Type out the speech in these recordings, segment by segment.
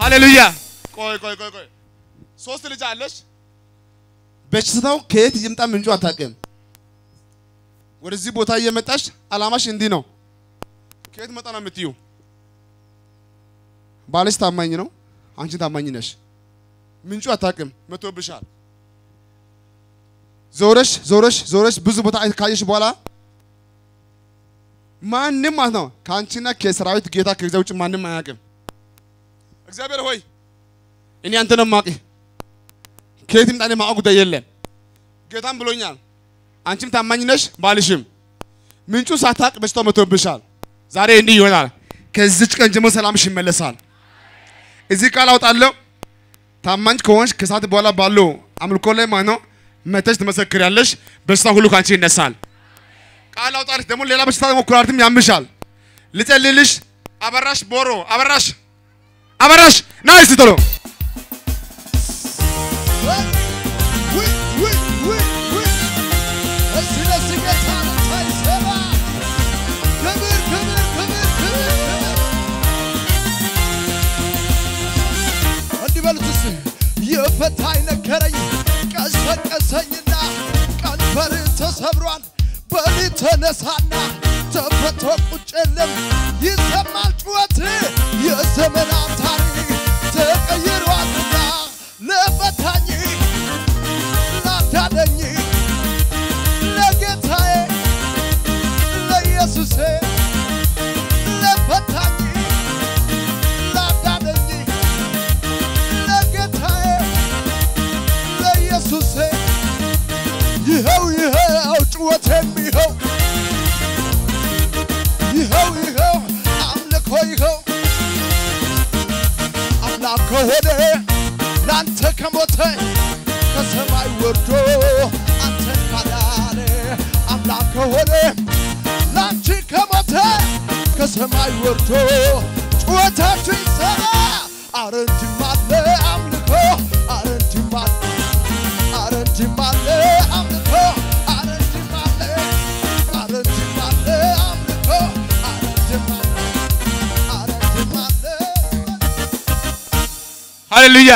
ሃሌሉያ። ቆይ ቆይ ቆይ ቆይ ሶስት ልጅ አለሽ። በሽታው ከየት ይምጣ ምንጩ አታውቅም። ወደዚህ ቦታ እየመጣሽ አላማሽ እንዲህ ነው። ከየት መጣ ነው የምትዩ? ባልሽ ታማኝ ነው፣ አንቺ ታማኝ ነሽ። ምንጩ አታውቅም፣ መቶብሻል። ዞረሽ ዞረሽ ዞረሽ ብዙ ቦታ ካየሽ በኋላ ማንም ማለት ነው ከአንቺና ከሰራዊት ጌታ ከዚያ ውጭ ማንም አያውቅም። እግዚአብሔር ሆይ እኔ አንተ ነው ማቂ ከየት ይምጣ እኔ ማወቅ ጉዳይ የለም። ጌታም ብሎኛል። አንቺም ታማኝ ነሽ፣ ባልሽም ምንጩ ሳታውቅ በሽታው መቶብሻል። ዛሬ እንዲህ ይሆናል። ከዚች ቀን ጀምሮ ሰላምሽ ይመለሳል። እዚህ ቃል አውጣለሁ። ታማኝ ከሆንሽ ከሰዓት በኋላ ባለው አምልኮ ላይ ማለት ነው መተሽ ትመሰክሪያለሽ። በሽታ ሁሉ ካንቺ ይነሳል። ቃል አውጣልሽ። ደግሞ ሌላ በሽታ ደግሞ ኩላሊትም ያምሻል። ልጸልይልሽ። አበራሽ ቦሮ አበራሽ አበራሽ ና እስቲ ቶሎ ውይ ውይ ውይ ውይ እስቲ ለዚህ ጌታ ሳይሰራ ክብር ክብር ክብር ክብር ክብር እንዲህ በሉት እስቲ የፈታኝ ነገረኝ ቀሰቀሰኝና ቀንበር ተሰብሯል በሊ ተነሳና ተፈቶ ቁጭ የለም ይሰማል ጩኸት የዘመናት ታሪክ ተቀይሯልና ለፈታኝ ላዳነኝ ለጌታዬ ለኢየሱሴ ለፈታኝ ላዳነኝ ለጌታዬ ለኢየሱሴ ይኸው ይኸው ጭወቴም ይኸው ይኸው ይኸው አምልኮ ይኸው አምላክ ከሆነ ለአንተ ከሞተ ከሰማይ ወርዶ አንተን ካዳነ አምላክ ከሆነ ለአንቺ ከሞተ ከሰማይ ወርዶ ጩኸታችሁ ይሰማ። አረ እንዲህም አለ አምልኮ፣ አረ እንዲህም አለ፣ አረ እንዲህም አለ አምልኮ፣ አረ እንዲህም አለ፣ አረ እንዲህም አለ አምልኮ፣ አረ እንዲህም አለ፣ አረ እንዲህም አለ ሃሌሉያ።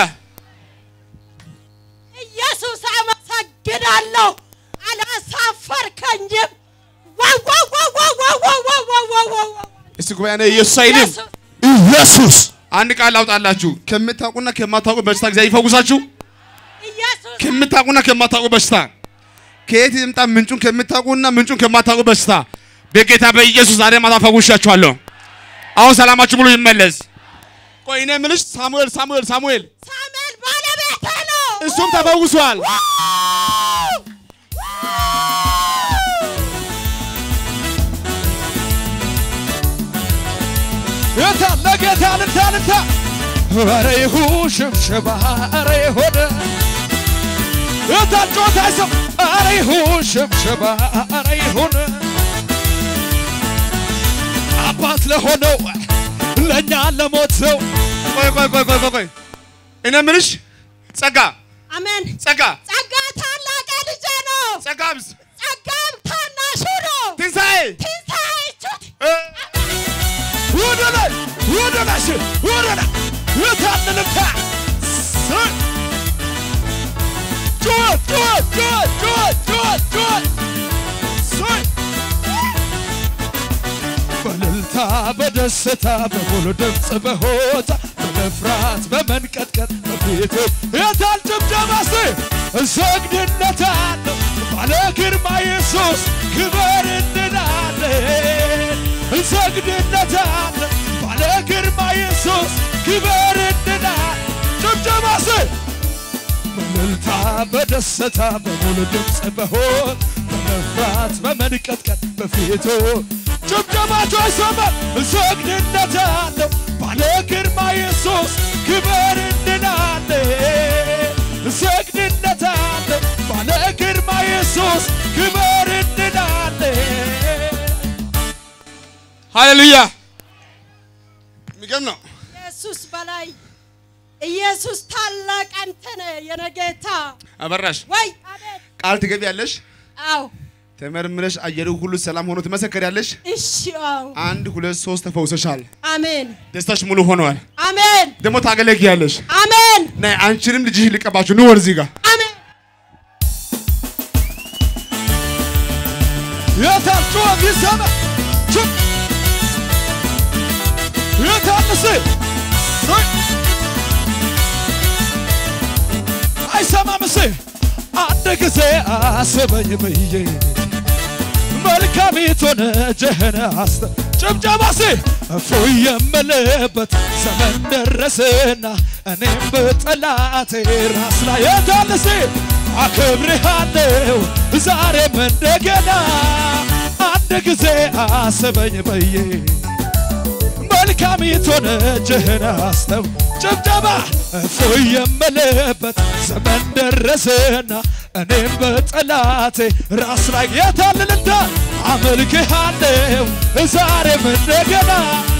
ኢየሱስ አመሰግናለሁ። አላሳፈርከኝም። ዋው ዋው ዋው ዋው ዋው ዋው ዋው ዋው ዋው ዋው ዋው። እስቲ ጉባኤ ነው ኢየሱስ አይልም። ኢየሱስ ኢየሱስ አንድ ቃል ላውጣላችሁ። ከምታውቁና ከማታውቁ በሽታ እግዚአብሔር ይፈውሳችሁ። ኢየሱስ ከምታውቁና ከማታውቁ በሽታ ከየት ይምጣ ምንጩን ከምታውቁና ምንጩን ከማታውቁ በሽታ በጌታ በኢየሱስ ዛሬ ማታ ፈውሻችኋለሁ። አሁን ሰላማችሁ ሙሉ ይመለስ። ቆይ እኔ የምልሽ ሳሙኤል ሳሙኤል ሳሙኤል ሳሙኤል ባለቤቴ ነው። እሱም ተፈውሷል። የታ ለጌታ ልታ ልታ ኧረ ይሁን ሽብሽባ ኧረ ይሁን የታ ጮታ አይሰም ኧረ ይሁን ሽብሽባ ኧረ ይሁን አባት ለሆነው ለእኛ ለሞተው ቆይ ቆይ ቆይ ቆይ ቆይ ቆይ እኔ የምልሽ ጸጋ አሜን። ጸጋ ጸጋ ታላቅ ልጄ ነው። ጸጋምስ ጸጋም ታናሹ ነው። ትንሣኤ ትንሣኤ ቹት እ፣ ወደ ላይ ወደ ላይ ስ ወደ ላይ የታን ልታ ጩኸት ጩኸት ጩኸት ጩኸት ጩኸት ጩኸት ሰይ በእልልታ በደስታ በሙሉ ድምፅ በሆታ በመፍራት በመንቀጥቀጥ በፊቱ የታል ጭብጨባ ስ እሰግድለታለሁ ባለ ግርማ ኢየሱስ ክበር እንላለን እንሰግድለታለን ባለ ግርማ ኢየሱስ ክበር እንላለን ጭብጨባ ስ በእልልታ በደስታ በሙሉ ድምፅ በሆን በመፍራት በመንቀጥቀጥ በፊቱ ጭብጨባቸው አይሰማም። እንሰግድለታለሁ ባለ ግርማ ኢየሱስ ክበር እንላለን። እንሰግድለታለሁ ባለ ግርማ ኢየሱስ ክበር እንላለን። ሃሌሉያ የሚገርም ነው። ኢየሱስ በላይ ኢየሱስ ታላቅ አንተ ነህ የኔ ጌታ። አበራሽ ወይ አቤት። ቃል ትገቢያለሽ፣ አዎ ተመርምረሽ አየሩ ሁሉ ሰላም ሆኖ ትመሰከሪያለሽ። እሺ፣ አዎ አንድ ሁለት ሶስት ተፈውሰሻል። አሜን ደስታሽ ሙሉ ሆነዋል። አሜን ደግሞ ታገለግያለሽ። አሜን ነይ አንቺንም ልጅሽ ልቀባችሁ ኑ ወደዚህ ጋር አሜን የታል ጩኸት ይሰማ ችም የታልስ አይሰማምስ አንድ ጊዜ አስበኝ ብዬ መልካሚቱን እጅህን አስተ ጭብጨባሴ እፎይ የምልበት ዘመን ደረስና እኔም በጠላቴ ራስ ላይ የታልሴ አክብርሃለሁ ዛሬም እንደገና አንድ ጊዜ አስበኝ ብዬ መልካሚቱን እጅህን አስተው ጭብጨባ እፎይ የምልበት ዘመን ደረስና እኔም በጠላቴ ራስ ላይ የታልልታ አመልክሃለሁ ዛሬም እንደገና